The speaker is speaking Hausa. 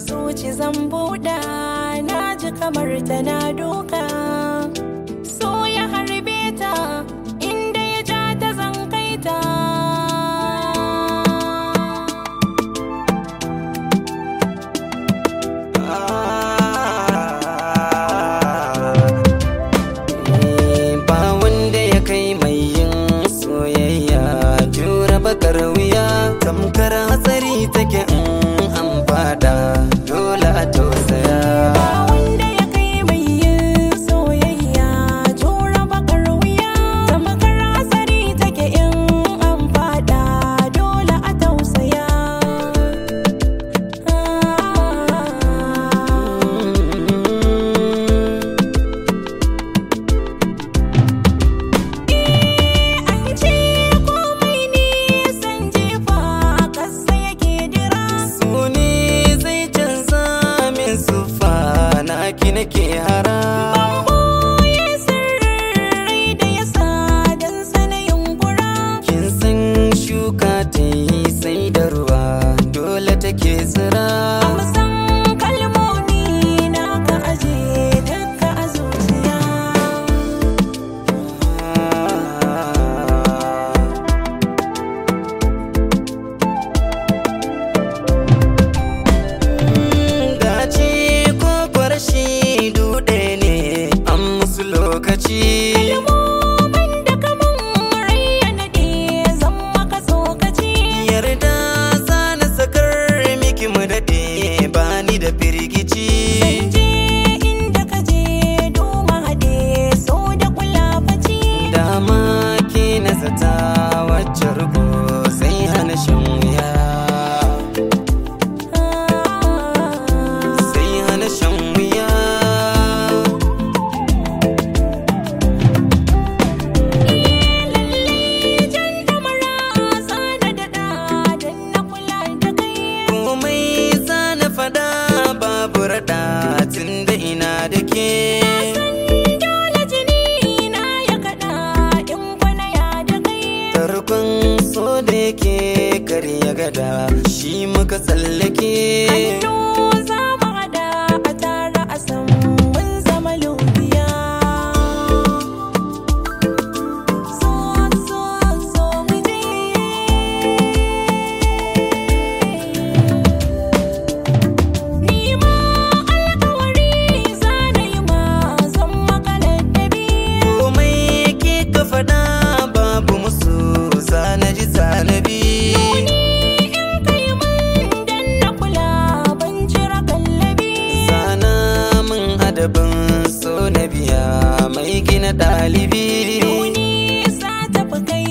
zuci zan buɗa na ji kamar tana duka so ya harbe ta inda ya ja ta zan kai ta ba wanda ya kai mai yin soyayya jura bakar wuya tamkar hatsari take in an fada dole a tausaya ba wanda ya kai mai yin soyayya jura bakar wuya tamkar hasari take in an fada dole a tausaya an ce komai nisan jefa ƙasa yake dira suni zai canza min sufa na ki nake hara Boye sirrai da ya sa don sanayin gura kin san shuka ta yi sai da ruwa dole take tsira Amsan kalmomi na ka aje duka a zuciya dace ko kwarshi dude ne an musu lokaci Kalmomin da kamun rai ya naɗe zan maka tsokaci yarda za na sakar miki mu daɗe ba ni da firgici je inda ka je doma haɗe so da kula faci dama ke na zata wacce rubo sai hana shan wuya sai hana shan wuya Jan damara sana daɗa don na kula da kai komai za na faɗa babu raɗa tun da ina da ke Dole jini na ya kaɗa in kwana ya da kai tarkon so da yake karya gada shi muka tsallake Hannu za mu haɗa a tara a san mun zama lubiya So so so mu je Ni ma alƙawari za na yi ma zan maka ladabi komai ke ka faɗa babu musu zanaji zanabi in kai mun dan na kula ban jira kallabi sana min adabin so na biya mai gina ɗalibi Duni sa tafi kai